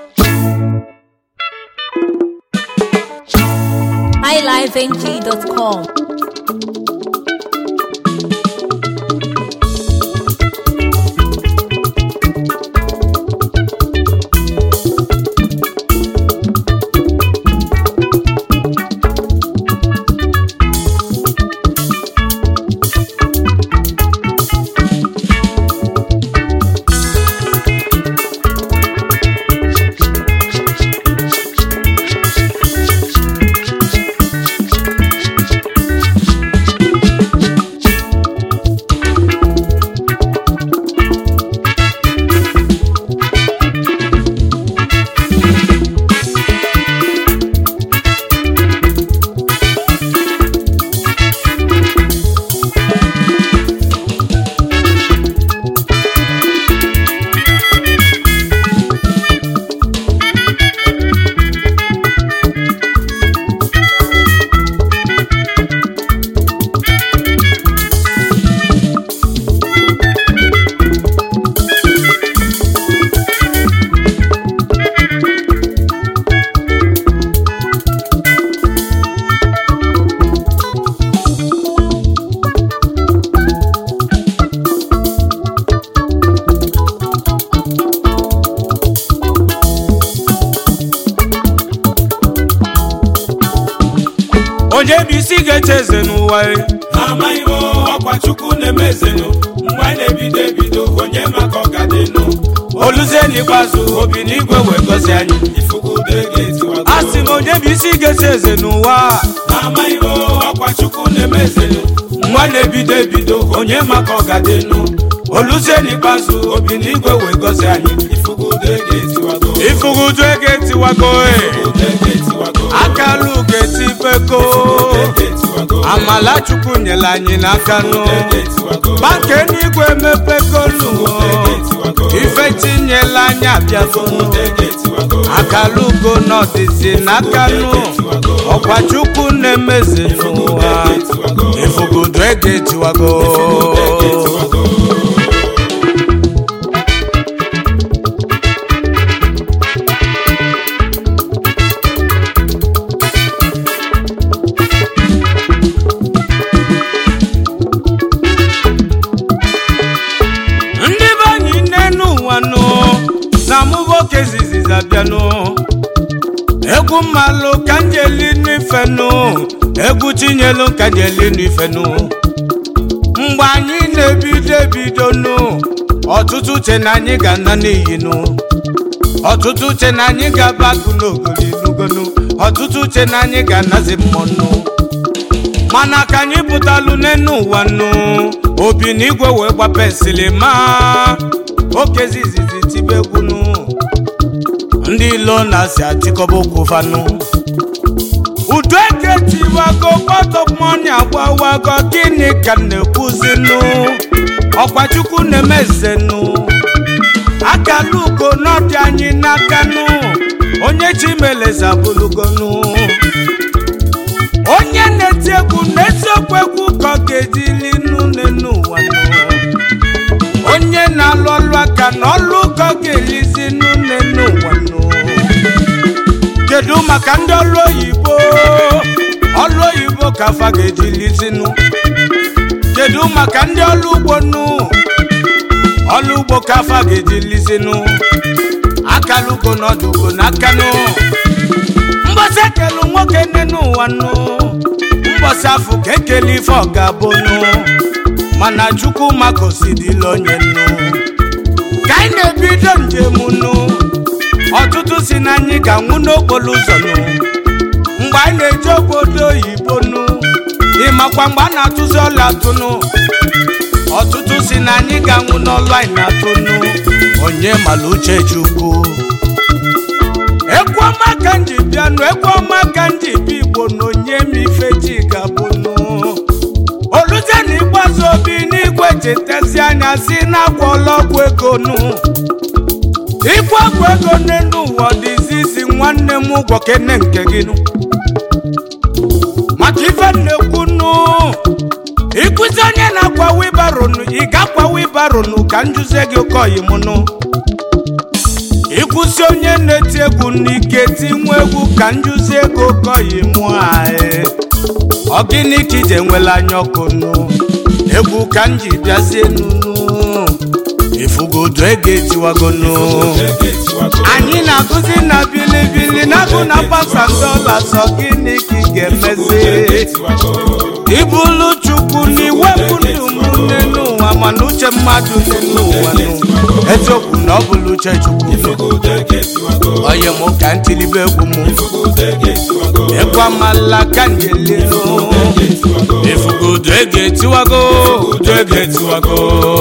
highlifeng.com. onye bụ isi ga-eche eze n'ụwa e? amaghị m ọkwa chukwu na-eme ezenụ mgbe anyị na-ebido ebido onye maka ọgadịnụ oluzie n'ikpeazụ obi n'igwe wee gọzie anyị ifugude ga-etiwago a sị m onye bụ isi ga-eche eze n'ụwa amaghị m ọkwa chukwu na-eme ezenụ mgbe a na-ebido ebido onye maka ọgadịnụ oluzie n'ikpeazụ obi n'igwe wee gọzie anyị ifugude ga-etiwago ifugudu ego etiwago e ifugude ga-etiwago akalu ga-etibego ga-etiwago amala chukwu nyere anyị n'aka nụ ga-etiwago banka eluigwe emepegolu ga-etiwago ife tinyela anyị abịagonu ga-etiwago akalugo n'ọdịzi n'aka nụ ọkwa chukwu na-emeze n'ụwa ifugudu ego etiwago ga-etiwago ndị be anyị nne n'ụwa nụ na mụboke ziziza bịanụ egwu mmalụ ka njeli n'ifenụ egwu chinyelu ka njeli n'ifenụ mgbe anyị na-ebido ebido nụ ọtụtụ uche na anyị ga-ana n'iyi nụ ọtụtụ uche na anyị ga-abakụ n'ogoli n'ugonu ọtụtụ uche na anyị ga-anazi mmọnụ mana ka anyị pụtalụ n'enu ụwa nụ obi na igwe wee gba pensili ma okezi izizi tibe egwu nụ ndị ilo na-asị achịkọba okwu fanụ udu eke tiwago kpọtọmọni agbawago gịnị ka m na-ekwuzi nụ ọkwa chukwu na-emeze nụ akala ugo n'ọdị anyị n'aka nụ onye chimeleze abụlugonu onye na-eti egwu n'eziokwu egwu ka ọ ga-ejili nune n'ụwa nụ onye na-alụ ọlụ aka na ọlụ ka ọ ga-elizi nune n'ụwa nụ kedu maka ndị ọlụ oyibo ọlụ oyibo ka afa ga-ejilizinụ kedu maka ndị ọlụ ugbo nụ ọlụ ugbo ka afa ga-ejilizinụ akalugo n'ọdụ ugo n'aka nụ mbọsị ekelu nwoke nne n'ụwa nụ mbọsị afọ ka ekele ife ọ ga-abụ nụ mana chukwu makosidila onye nụ ka anyị na-ebido njem nụ ọtụtụ si na anyị ga-anwụ n'okporo ụzọ nụ mgbe anyị na-eje obodo oyibo nụ ịmakwa mgbe a na-atụzi ọla atụ nụ ọtụtụ si na anyị ga-anwụ n'ọlụ anyị na-atụ nụ onye mara uche chukwu egwu ọma ka m ji bịanụ egwu ọma ka m ji bịa igbo na onye m ife ji gabụnụ oluze na ịgbazi obi n'igwe chetezi anya si na-agwọla ọgwụ ego nụ ịgwọ ọgwụ ego n'elu ụwa dịzi isi nwanne m ụgwọ kene nke gị nụ maka ife m na-ekwu nụ ịkụzi onye na-akwa wibaronu ị ga-akwa wibaronu ka m jụzie gị oke oyi m nụ ịkwụsị onye na-eti egwu n'ike tinwe egwu ka njuzi ego kọyi mụọ anyị ọ gịnị ka ije nwela anya ọkụ nụ egwu ka m ji bịazie nunu ifugodo ego etiwagonu anyị na-agụzi na bilibili na-agụ na pasa dọla sọ gịnị ka ị ga-emezi ibulu chukwu n'iwepụ ndụ m n'elu ụwa mana uche mmadụ n'elu ụwa nụ eziokwu na ọ bụla uche chukwu onye m ka ntilibe egwu m egwu amala ka njelinu ifugodo ego etiwago udo ego etiwago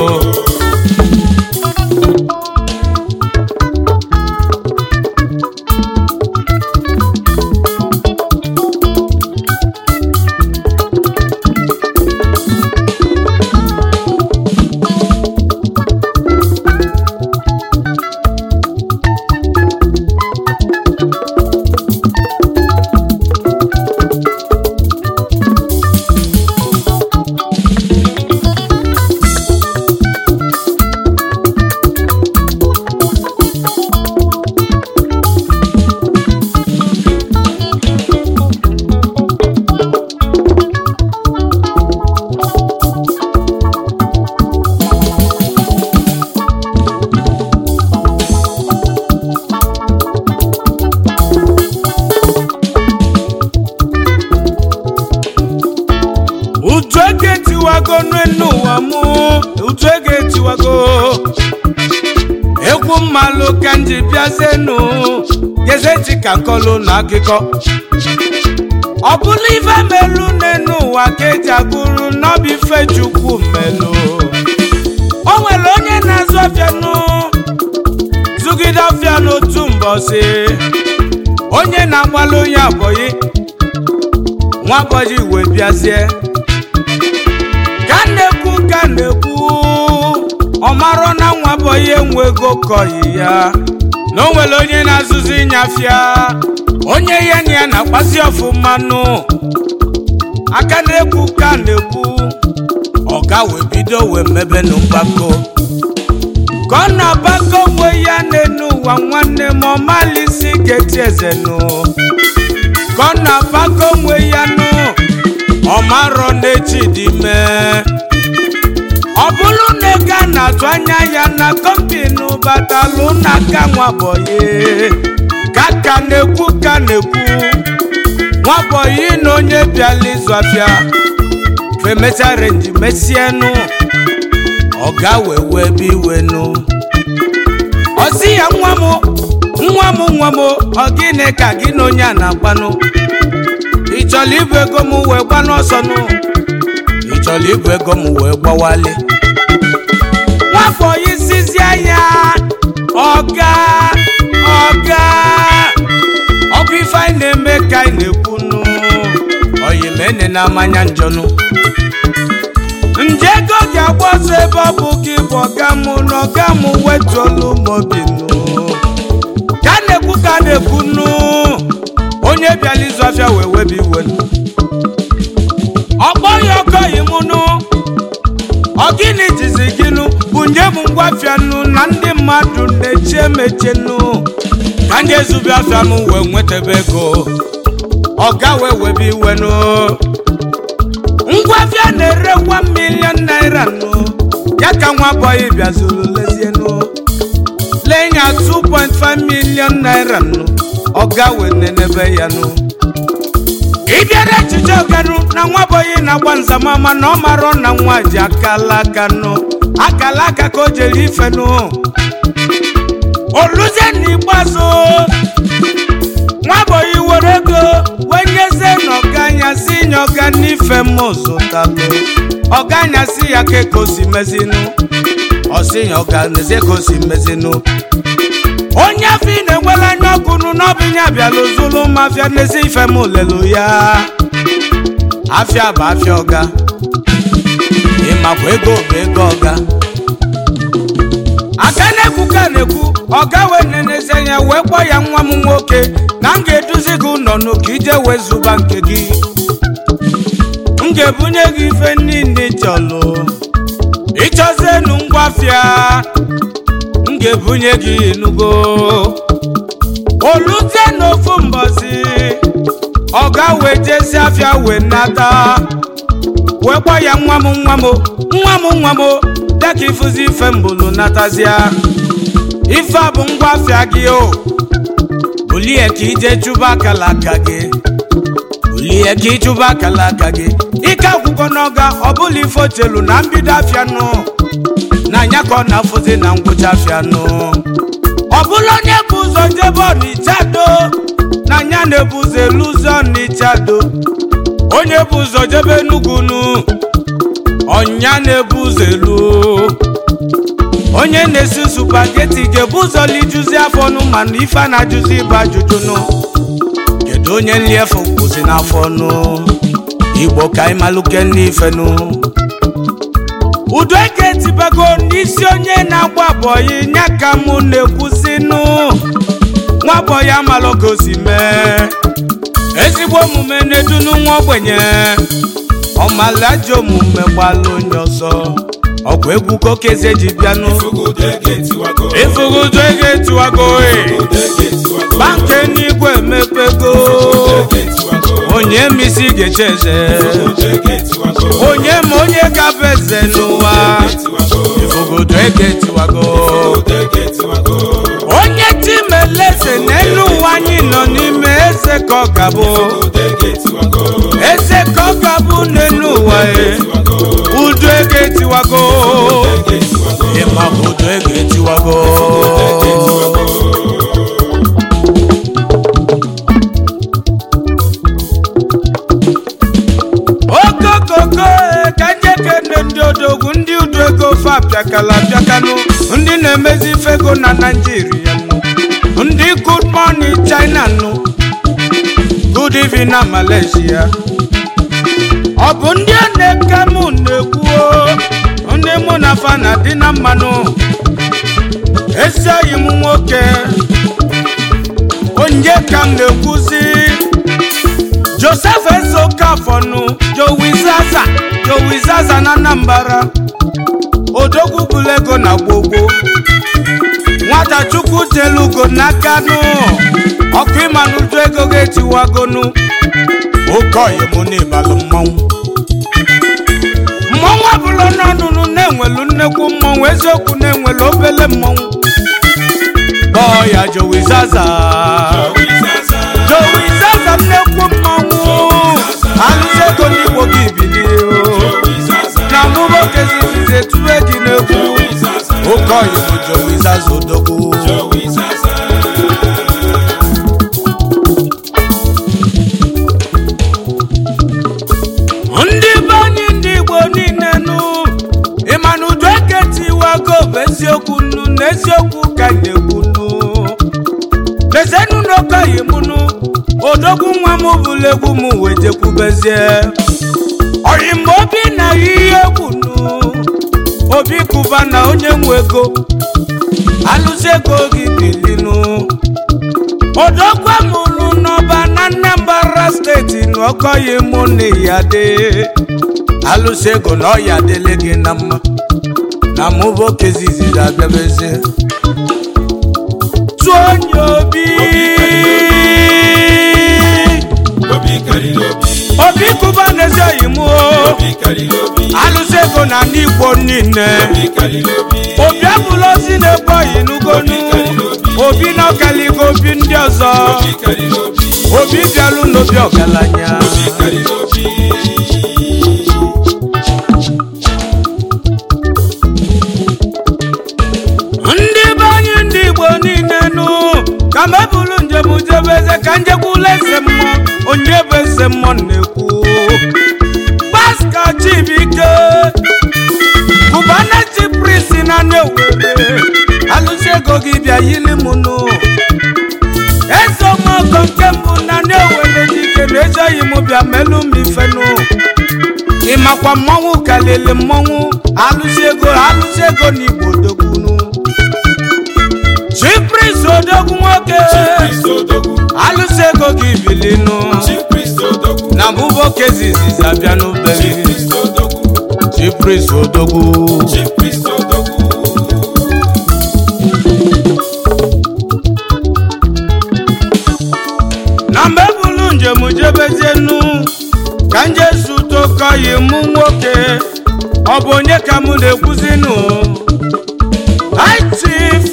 utu ego etiwago n'elu ụwa mụ utu ego etiwago egwu mmalụ ka m ji bịazenu gezeti ka nkọlụ na akụkọ ọ bụla ife melu n'elu ụwa ka eji agụrụ n'ọbụ ife chukwu melu o nwere onye na-azụ ọfịanụ zụgide ọfịa n'otu mbọsị onye na-agbalụ onye abọyị nwa abọyị wee bịazie ka na-ekwu ka na-ekwu ọ marọ na nwa bụ onye nwe ego kọyi ya na o nwere onye na-azụzi ịnyafịa onye ya na ya na-akpazi ọfụmanụ aka na-ekwu ka na-ekwu ọga wee bido wee mebe na mgbakọ ka ọ na-agbakọ onwe ya n'enu ụwa nwanne m ọmalisi geti ezenụ ka ọ na-agbakọ onwe ya nụ ọmarọ n'echi dị mee ọ bụrụ na ego a na-atụ anya ya na kọmpinu batalụ n'aka nwabọyị ka ka na-ekwu ka na-ekwu nwabọyị na onye bịala ịzụ afịa femecha renji mesienụ ọga wee wee ebe iwenụ ọsị ya nwa m nwa m nwa m ọ gịnị ka gị na onye a na-agbanụ ị chọrọ ibu ego m wee gba n'ọsọ nụ ị chọrọ ibu ego m wee gbawali nwafọ isizi anya ọga ọga ọ bụ ife anyị na-eme ka anyị na-ekwu nụ oyimene na amanya njọnụ nje ego ga-agba ọsọ ebe ọ bụ gị bụ ọga m na ọga m wetuolu m obi nụ ka na-ekwu ka na-ekwu nụ onye bịala ịzụ afịa wee webi iwe nụ ọkpọ ya ọkọghị m nụ ọ gịnị jizi gịnụ bunye m ngwafịa nụ na ndị mmadụ na-echi emeche nụ ka ndị ezubi afịa m wee nwetebe ego ọga wee webe iwe nụ ngwafịa na-ere 1 million naira nụ ya ka nwa bọyị bịazuru lezie nụ lee ya 2.5 million naira nụ ọga wee nenebe ya nụ ịbịara echiche ọganụ na nwa bọyị na-agba nzamama na ọ marọ na nwa ji akala aka nụ akala aka ka o jere ife nụ oluzie n'ikpeazụ nwa bọyị were ego wee nyezie n'ọganya si nye ọga n'ife m zụtalụ ọganya si ya ka ka o si mezinụ ọsi ya ọga nezie ka o si mezinụ onye afọ ị na-enwela anya ọkụ nụ n'ọbịnya abịala ozulu mafia n'ezi ife m lelu ya afịa bụ afịa ọga ịmakwa ego bụ ego ọga aka na-ekwu ka na-ekwu ọga wee nenezi anya wee kpọọ ya nwa m nwoke na m ga-eduzi gị ụlọ n'ụka ije wee zụba nke gị m ga-ebunye gị ife niile ị chọlụ ịchọzienu ngwafịa m ga-ebunye gị enugo olute n'ofu mbọsi ọ ga wee jesi afịa wee nata wee gba ya nwa m nwa m nwa m nwa m dịka ịfụzi ife mbulu natazia ife a bụ ngwa afịa gị o bulie ka ije chụba akala aka gị bulie ka ịchụba akala aka gị ike akwụkwọ n'ọga ọ bụla ife ochelu na mbido afịa nụ na anya ka ọ na-afụzi na ngwụcha afịa nụ ọ bụla onye bụ ụzọ jebe ọnịcha do na anya na-ebu ụzọ elu ụzọ ọnịcha do onye bụ ụzọ jebe Enugu nụ ọnya na-ebu ụzọ elu onye na-esi supageti ga-ebu ụzọ lijuzi afọ nụ mana ife a na-ajụzi ịbụ ajụjụ nụ kedu onye nliefu kwụsị n'afọ nụ igbo ka anyị malụke n'ife nụ udo eke tibago n'isi onye na-agba bọyị nya ka mụ na-ekwusi nụ nwa bọyị amalogosi mee ezigbo omume na-edunu nwa ogbenye ọmalaji omume gbalụ onye ọzọ ọgwụ egwu kokeze ji bịanụ Ifugudo ege tiwago. ifugudo ego etiwago e Ifugudo ege tiwago. banke n'igwe emepego Ifugudo ege tiwago. onye misi ga-eche eze Ifugudo ege tiwago. onye ma onye gaba eze n'ụwa ifugudo ego etiwago Ifugudo ege tiwago. onye chimeleze n'elu ụwa anyị nọ n'ime eze ka ọ gabụ Ifugudo ege tiwago. eze ka ọ gabụ n'elu ụwa e Tiwago. udo ego etiwago Ege tiwago. ịma bụ udo ego etiwago okokoko e, ka njekene ndị odogwu ndị udo ego fa pịakala pịakanụ ndị na-emezi ife ego na naijiria nụ ndị good morning china nụ good evening na malaysia ọ bụ ndị a na-eke mụ na-ekwu ndị mụ na fa na dị na mmanụ ezi oyi m nwoke onye ka m na-ekwuzi joseph ezokafọnụ jowizaza jowizaza na anambra odogwu bulego na gbogbo nwata chukwu telugo n'aka nụ ọkụ ịmanụju ego ga-etiwagonu oke oyi mụ n'ịbalụ mmọnwụ mmọnwụ ọbụla n'ọnụnụ na-enwelu nnekwu mmọnwụ eziokwu na-enwelu obele mmọnwụ kpọọ ya jowizaza Owizaza. jowizaza nnekwu mmọnwụ alụsị ego n'igbo gị bilie Owizaza. na mụbo kezizize tue gị n'egwu Owizaza. oke oyi bụ jowizaza odogwu Owizaza. ndị be anyị ndị igbo niile nụ ịmana udo eketiwago bụ eziokwu nnu na eziokwu ka na-ekwu nnu lezienụ n'okoyi m nụ odogwu nwa m bụrụ egwu m wee jekwubezie oyi mgbe obi na ihe egwu nụ obi kụba na onye nwe ego alụsị ego gị bilinụ odogwu mụrụ n'ọba na Anambra steeti na ọkọghị mụ na ya dị alụsị ego na ọya dịle gị na mma na mụbo kezizi ga-abịabezie tụọ onye obi Obi karịrị obi. obi kụba n'ezi oyi mụ Obi karịrị obi. alụsị ego na ndị igbo niile Obi karịrị obi. obi abụla ozi na-ebe oyi n'ugonu obi na ọkaligo obi ndị ọzọ Obi karịrị obi. obi bịalụ n'obi ọgaranya Obi karịrị obi. ndị be anyị ndị igbo niile nụ ka m ebulu njem jebe eze ka njekwula eze mmụọ onye bụ eze mmụọ na-ekwu paska chibike kubana chiprisi na na-ewere alụsị ego gị bịa yili m nụ eze ọmọgọ nke mbụ na na-ewere dike na ejeghị m bịa melu m ifenụ ịmakwa mmọnwụ kalili mmọnwụ alụsị ego alụsị ego na igbo dogbunu chipris odogwu nwoke Chief Odogwu. alụsị ego gị bilinu Chief Odogwu. na mbụbo kezizizi abịa n'obere Chief Odogwu. chipris odogwu Chief Odogwu. oyi mụ nwoke ọ bụ onye ka mụ na-ekwuzinụ High Chief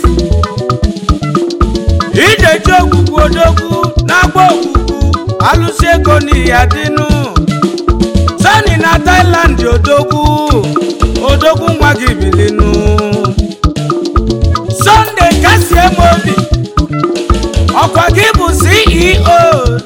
ideji ogwugwu odogwu na-agba ogwugwu alụsị ego n'ihi adịnụ sani na Thailand odogwu odogwu nwa gị bilinu Sunday kasie m obi ọkwa gị bụ CEO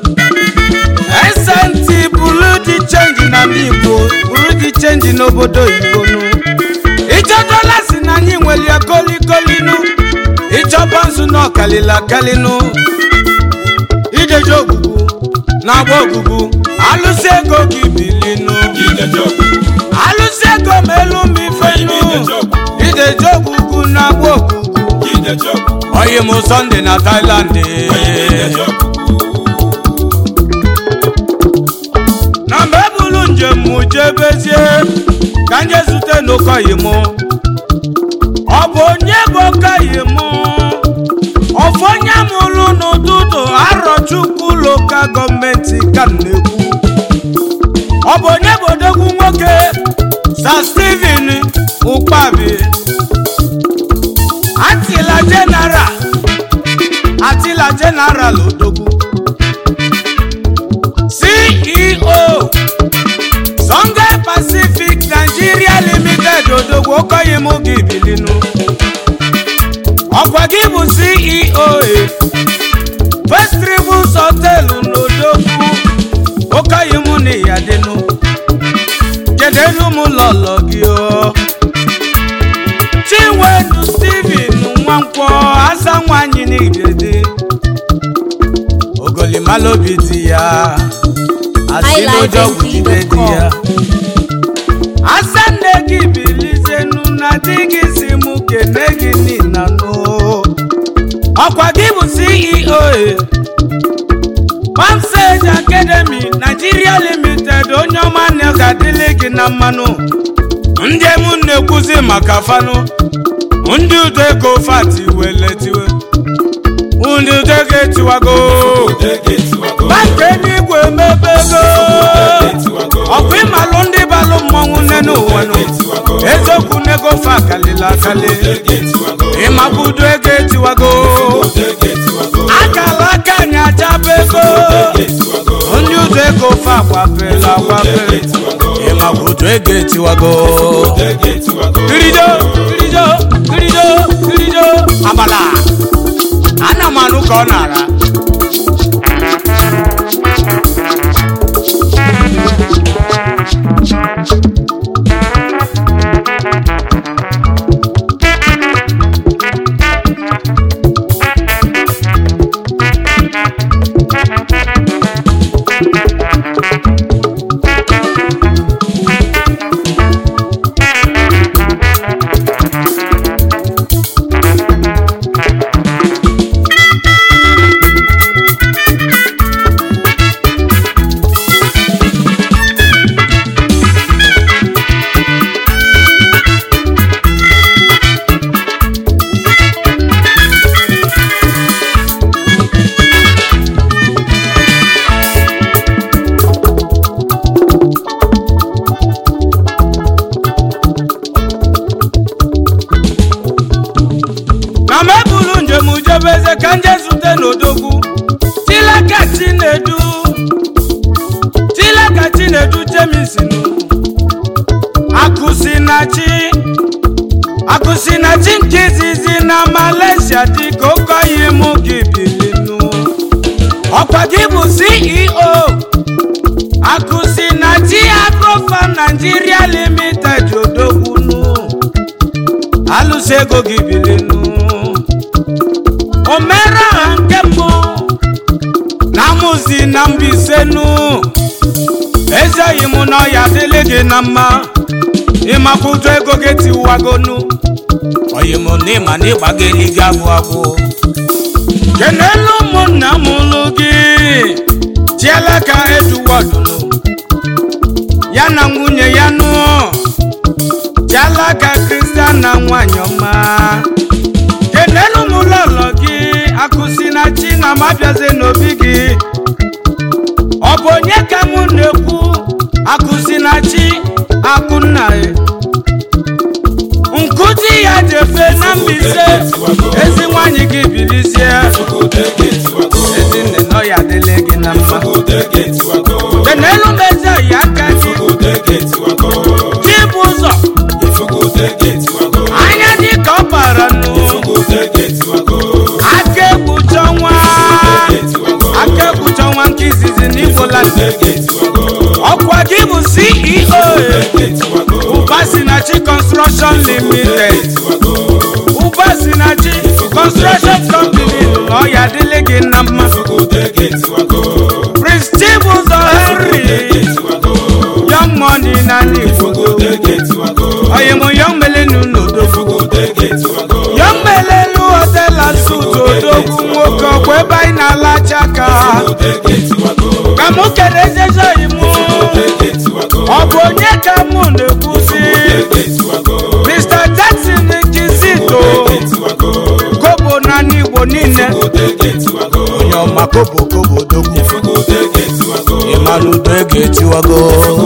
SNT buru dị chenji na ndị Igbo buru dị chenji n'obodo Igbo nụ ịchọtala si na anyị nwere ya kolikolinu ịchọba nzu na ọkalila kalinu ideji ogbugbu na-agba ogbugbu alụsị ego gị bilinu Ideji ogbugbu. alụsị ego ma elu ma ifenu ideji ogbugbu na-agba ogbugbu Ideji ogbugbu. oyi m Sunday na Thailand Ideji ogbugbu. na mgbe e buru njem m jebezie ka nje zute n'ụkọyi m ọ bụ onye bụ okoyi m ọfụ onye mụrụ n'ụtụtụ arọchukwu lokal gọọmenti ka m na-ekwu ọ bụ onye bụ odogwu nwoke Sir Stephen Ukpabi atila general atila general odogwu CEO Songe Pacific Nigeria Limited odogwu okoyi m gị bilinu ọkwa gị bụ CEO e, First Rivers Hotel n'odogwu okoyi m na ya dịnụ kedenu m lọlọ gị o Chinwedu Steven Nwankwọ asa nwanyị n'igede ogolimalobi di ya asị n'ụjọ gwugide di ya asa nne gị bilizenu na di gị si mụ kene gị nina nụ ọkwa gị bụ CEO e Pamsage Academy Nigeria Limited onye ọma na ọ ga-adịlị gị na mmanụ ndị mụ na-ekwuzi maka fanụ ndị udo ego fati weletiwe ndị udo ego etiwago Udege tiwago. banka eluigwe emebego Udege tiwago. ọkwa ịmalụ ndị balụ mmọnwụ nne n'ụwa nụ eziokwu n'ego fa akalịla akali Udege tiwago. ịmabudo ego etiwago Udege tiwago. akala aka anyị achaba ego Udege tiwago. ndị ụzọ ego fa agbapela agbape Udege tiwago. ịmabudo ego etiwago Udege tiwago. kirijo kirijo kirijo kirijo abala ana m anụ ka ọ na-ara na m ebulu njem jebeze ka nje zute n'odogwu tilaka chinedu tilaka chinedu jemisinu akụsinachi akụsinachi nke izizi na malaysia dị ka okoyi mụ gị bilinu ọkwa gị bụ ceo akụsinachi agrofa nigeria limited odogwunu alụsị ego gị bilinu omere ha nke mbụ na mụzi na mbisenu ezeghị m n'ọya dịlị gị na mma ịmakwụdo ego gị tiwagonu oyi m na ịma na ịgbageli gị abụ abụ kenelu ụmụnna m lụ gị chieleka eduwọdụnụ ya na nwunye ya nụọ chialaka kristian na nwanyị ọma kenelu m lọlọ gị akụsi na chi na mabiaze n'obi gị ọ bụ onye ka mụ na-ekwu akụsi na chi nna ya nkụzi ya jefe na mbise ezi nwanyị gị bilizie ezi nne nọ ya dịle gị na mma kenelu mezi ya aka gị chibụ ụzọ anya dị ka ọ bara nụ aka egbucha ọnwa aka egbucha ọnwa nke izizi n'igbola ọkwa gị bụ ceo Ubasinachi Construction Limited Ubasinachi Construction Company na ọ ya dịle gị na mma Prince Chibuzo Henry Young Money na Igbo oyimo Young Melenu n'Odogwu Young Melenu Hotel and Suites Odogwu nwoke ọkwa ebe anyị na-alacha aka ka mụ kere ezezoyi mụ ọ bụ onye ka mụ na-ekwuzi Mr. Jackson Kizito kobo na n'Igbo niile onye ọma kobo kobo dogwu ịmara udo ego etiwago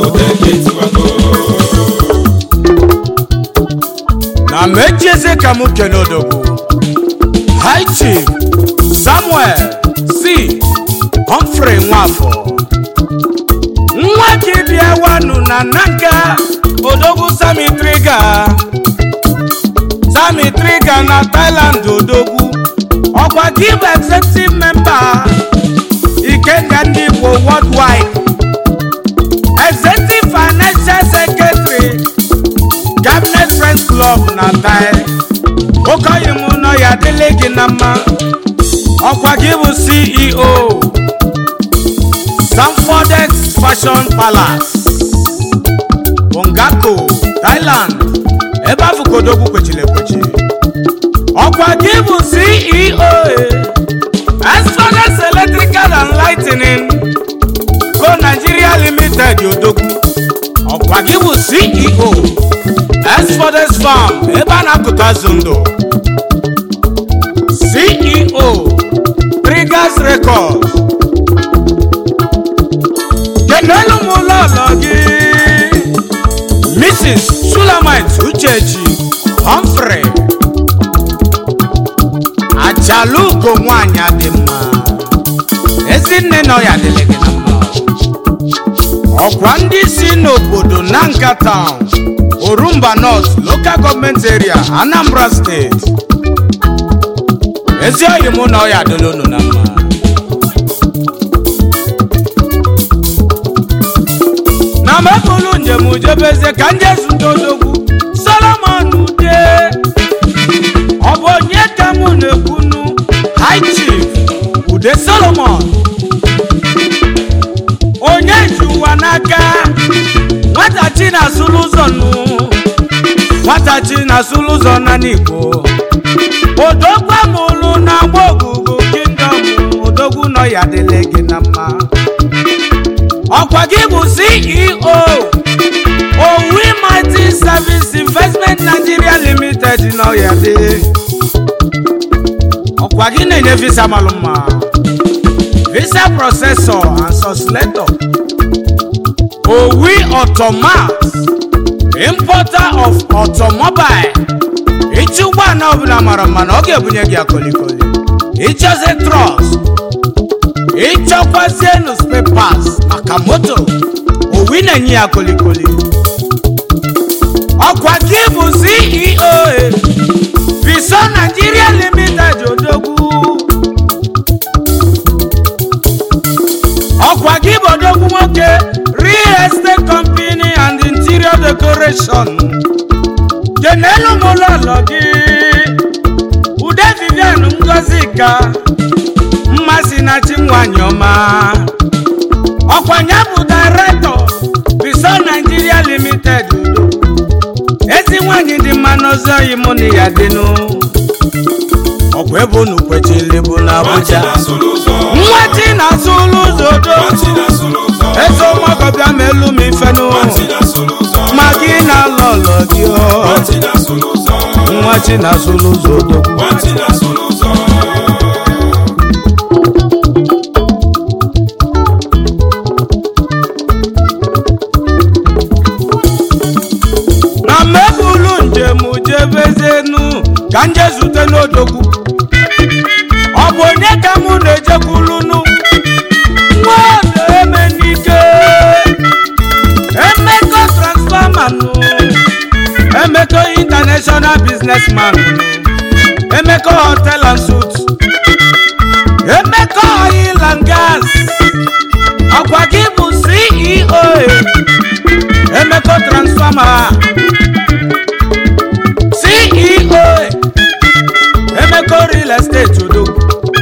na mechieze ka mụ kene odogwu High Chief Samuel C. Humphrey Nwafọ nwa gị bịa wanụ na nanka odogwu Sami Triga Sami Triga na Thailand odogwu ọkwa gị bụ executive member Ikenga ndị Igbo worldwide executive financial secretary cabinet friends club na Thai okoyi m nọ ya dịle gị na mma ọkwa gị bụ ceo Sanfodex Fashion Palace Bongako Thailand ebe afọ kodogwu kwechiri ekwechi ọkwa gị bụ ceo Sanfodex Electrical and Lighting Co Nigeria Limited odogwu ọkwa gị bụ ceo Sanfodex Farm ebe a na-akụta azụ ndụ ceo Triggers Records kenelu m ụlọ ụlọ gị Mrs. Sulamite Uchechi Humphrey achalugo nwanyị dị mma ezinne nọ ya dịrị gị na mma ọkwa ndị si n'obodo Nanka Town Orumba North Local Government Area Anambra State ezi oyi mụ na ọ ya adịla unu na mma na mebụlụ njem jebeze ka ndị ezudodogwu solomon ude ọ bụ onye ka mụ na-ekwunu high chief ude solomon onye ji ụwa n'aka nwatachi na-asụrụ ụzọ nụ nwatachi na-asụrụ ụzọ na n'igbo odogwu amụlụ na agba ogugo kingdom odogwu nọ ya dịle gị na mma ọkwa gị bụ ceo owi mighty service investment nigeria limited n'ọya dị ọkwa gị na-enye visa malụ mma visa processor and suslator owi automat importer of automobile ịchị ụgbọala ọbụla mara mma na ọ ga-ebunye gị akolikoli ịchọzi trọst ịchọkwazienu spepas maka moto owi na-enye ya kolikoli ọkwa gị bụ ceo viso nigeria limited odogwu ọkwa gị bụ odogwu nwoke real estate company and interior decoration kenelu m ụlọlọ gị ude vivian ngozi ka mmasị na chi nwanyị ọma ọkwanye bụ directọ viso nigeria limited udo ezi nwanyị dị mma n'ozi oyi mụ na ya dịnụ ọkwa ebe unu kwechili bụ na abuja nwa chi na-asụ ụlọ ụzọ do eze ọmọgọbịa ma elu m ifenụ ma gị na-alọ ọlọ gị ọ nwa chi na-asụ ụlọ ụzọ odogwu onye ka mụ na-ejekwulunu nwaodo emenike emeko transformer nụ emeko international businessman emeko hotel and suit emeko oil and gas ọkwa gị bụ ceo emeko transformer ceo emeko real estate odogwu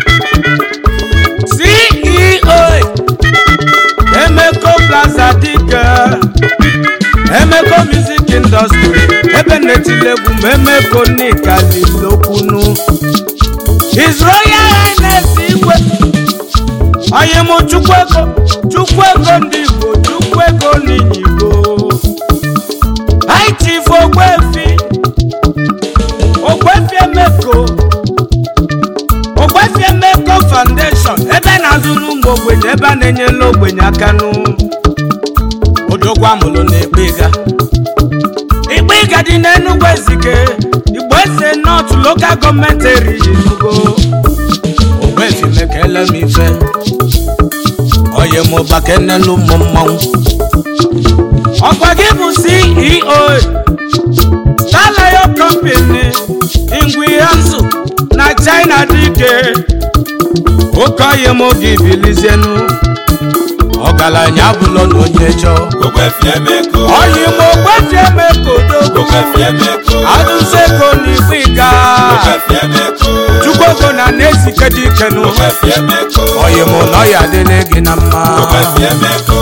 ceo emeko plaza dike emeko music industry ebe na-etilegwu ma emeko nikalilokwunu his royal highness igwe onye mụ chukwuego chukwuego ndị igbo chukwuego n'igbo high chief ogbefi ogbefi emeko ogbefi emeko foundation ebe na-azụrụ ụmụ ogbenye ebe a na-enyela ogbenye aka nụ odogwu amụlụ na ekpega ikpega dị n'enugwu ezike igbo ese nọt lokal gọọmenti eriji nugo ogbefi mekele m ife oye m ụbakenelu ụmụ mmanwụ ọkwa gị bụ ceo starlion company ingwihanzu na china dike oke oyi m oge bilizienu ọgaranya bụlọ na onye chọọ Ogbefi Emeko. oyi m ogbefi eme kodogo Ogbefi Emeko. adụsego n'igwe ịga Ogbefi Emeko. chukwuego na na-ezike dikenu Ogbefi Emeko. oyi m na ọya adịla gị na mma Ogbefi Emeko.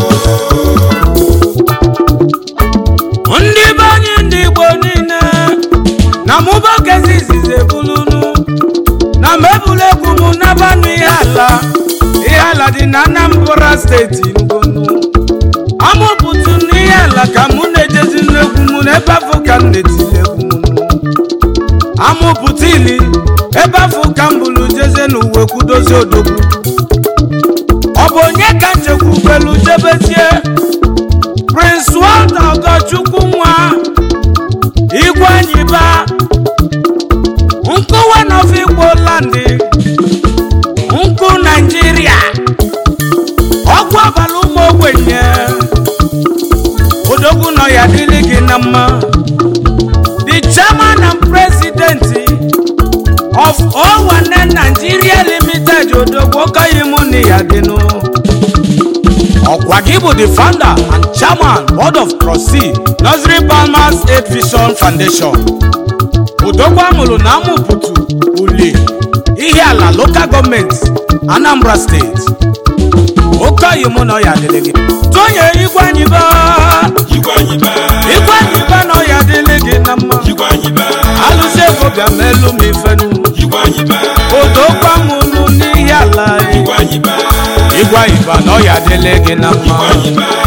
ndị be anyị ndị igbo niile na mụbokezi izizi ebulunu na mebulu egwu m nabanụ ihe ala ihe ala dị na anambra steeti ngonu amụpụtụ n'ihe ala ka mụ na-ejezi n'egwu m n'ebe afọ ka m na-etili egwu m amụpụta ili ebe afọ ka m bụrụ jeze n'uwe kwudozi odogwu ọ bụ onye ka nchekwubelu jebezie prince walter ogochukwu nwa igwe anyị ba nkụwa nọf igbo landị nkụ naijiria ọkwa abalị ụmụ ogbenye odogwu nọ ya dịrị gị na mma the chairman and president of owane nigeria limited odogwu okoyi mụ na ya dịnụ ọkwa gị bụ the founder and chairman board of trustee nursery palmers aid vision foundation odogwu amụrụ na amụpụtụ uli ihe ala local gọọmenti anambra steeti oke oyi mụ na ọya dịrị gị tụnye igwe anyị ba Igwe anyị baa. igwe anyị ba na ọya dịrị gị na mma Igwe anyị baa. alụsị ego bịa ma elu m ifenu Igwe anyị baa. odogwu amụrụ n'ihe ala Igwe anyị baa. igwe anyị ba na ọya dịrị gị na mma Igwe anyị baa.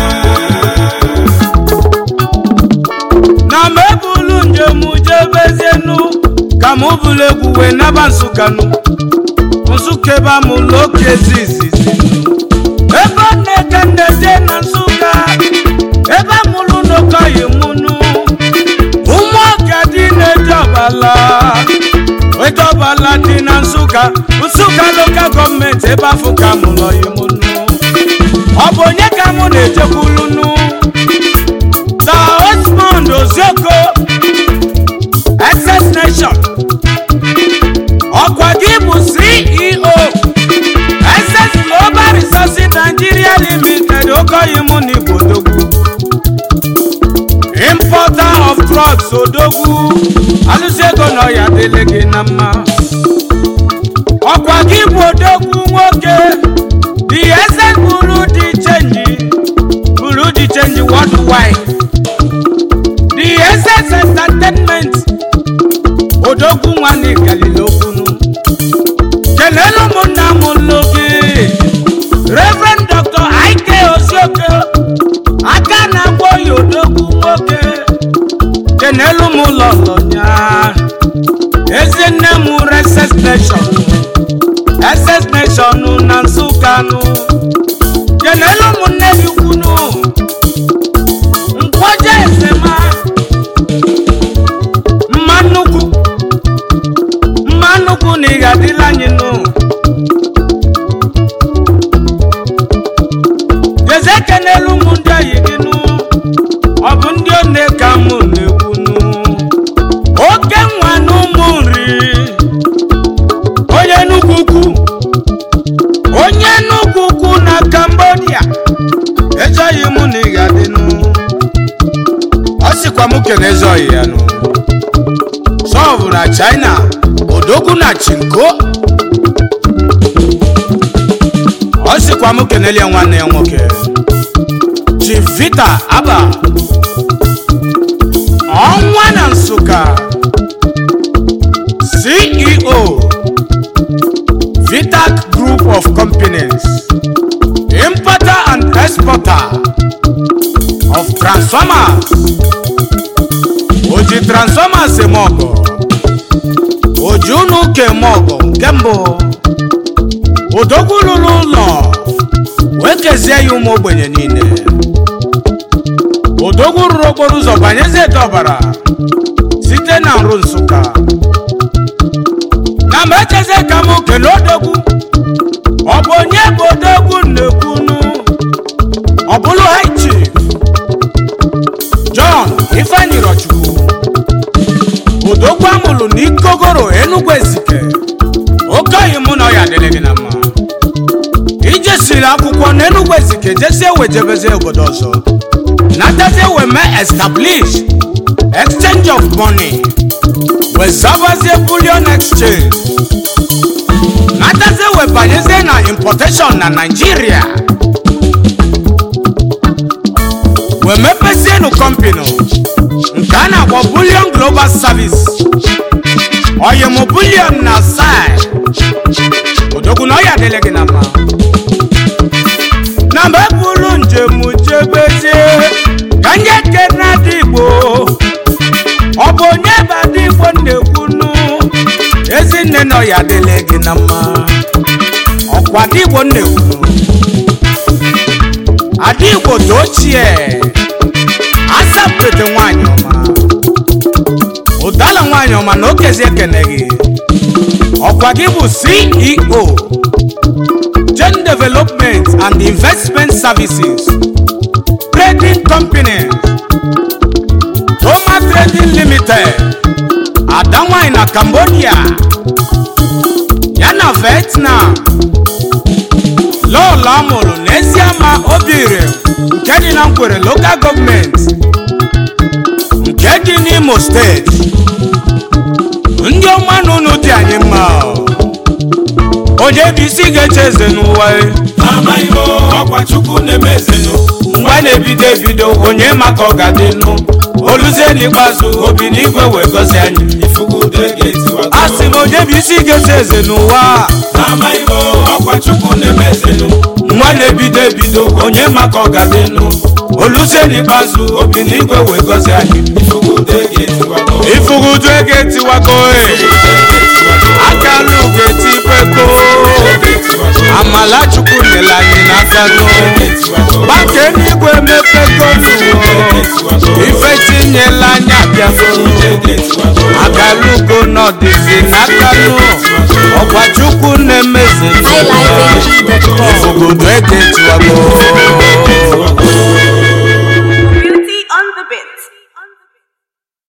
na m ebulu njem jebezienu ka m bụrụ egwu wee naba nsụkanụ nsụka ebe amụlụ oke zizizi ebe ọ na-eke nneje na nsụka ebe amụlụ n'okoyi mụnụ ụmụ ọka dị na-eje ọbala eje ọbala dị na nsụka nsụka lokal gọọmenti ebe afọ ka mụlụ oyi mụnụ ọ bụ onye ka mụ na-ejekwulunu Sir Osmond Ozioko Access Nation ọkwa gị bụ CEO Access Global Resources Nigeria Limited okoyi mụ na Igbo Odogwu Importer of drugs Odogwu alụsị ego na ọya dịlị gị na mma ọkwa gị bụ Odogwu nwoke the Access buru dị chenji buru dị chenji worldwide the essence entertainment odogwu nwanne galilokunu kelelu ụmụnna m nnu gị reverend dr ike osioke aka na-agwọ ya odogwu nwoke kenelu m ụlọ lọnya ezinne m reses nation ss nation na nsụkanụ kenelu ụmụnne gị kwunu nkwoje esema mma nnukwu mma nnukwu na ị ga-adịla anyị nụ california ezoghị mụ na ị ga-adịnụ ọ sịkwa m kene ezoghị ya nụ sọvụ na china odogwu na chinko ọ sịkwa m kenelie nwanne ya nwoke chivita aba ọnwa na nsụka ceo vitac group of companies importer and exporter of transformers oji transformers eme ọgọ oji unu ụka eme ọgọ nke mbụ odogwu lụrụ ụlọ wee kezie ya ụmụ ogbenye niile odogwu rụrụ okporo ụzọ banyezi ete ọbara site na nrụ nsụka na mgbe echezie ka m kele odogwu ọ bụ onye bụ odogwu na-ekwunu ọ bụlụ high chief john ifeanyi rochukwu odogwu amụlụ na ikogoro enugwu ezike okeoyi mụ na ọ ya adịrị gị na mma ijesiri akwụkwọ na enugwu ezike jesie wejebezie obodo ọzọ natazie wee mee establish exchange of money wee zabazie bullion exchange natazie wee banyezie na importation na naijiria wee mepezienu kọmpini nke a na-akpọ bullion global service oyimụ bullion na sai odogwu na ọ ya adịlị gị na mma na mgbe bụrụ njem jebezie ka nye kena dị igbo ọ bụ onye bụ ada igbo na-ekwunu ezinne na ọ ya adịlị gị na mma ọkwa ada igbo na-ekwunu ada igbo dị ochie asapete nwanyị ọma ụdala nwanyị ọma na okezi ekene gị ọkwa gị bụ ceo Gen Development and Investment Services Trading Company Roma Trading Limited Adamwai na Cambodia yana Vietnam lọọlọ amụrụ n'eziama obire nke dị na nkwere local gọọmenti nke dị n'Imo steeti ndị ọma na unu dị anyị mma onye bụ isi ga-eche eze n'ụwa e. amaghị m ọkwa chukwu na-eme ezenụ mgbe a na-ebido ebido onye maka ọ ga-adịnụ oluzie n'ikpeazụ obi n'igwe wee gozi anyị ifugudo ga-etiwago a sị m onye bụ isi ga-eche eze n'ụwa a. amaghị m ọkwa chukwu na-eme ezenụ mgbe a na-ebido ebido onye maka ọ ga-adịnụ oluzie n'ikpeazụ obi n'igwe wee gozi anyị ifugudo ga-etiwago ifugudu ego etiwago e aka alụ ga-etikweko amala chukwu nyere anyị n'aka nụ gbake n'igwe mepego n'ụwa ife tinyela anya bịago agalugo n'ọdịzi n'aka nụ ọkwa chukwu na-emeze iLifeNG.com. ifugudu ego etiwago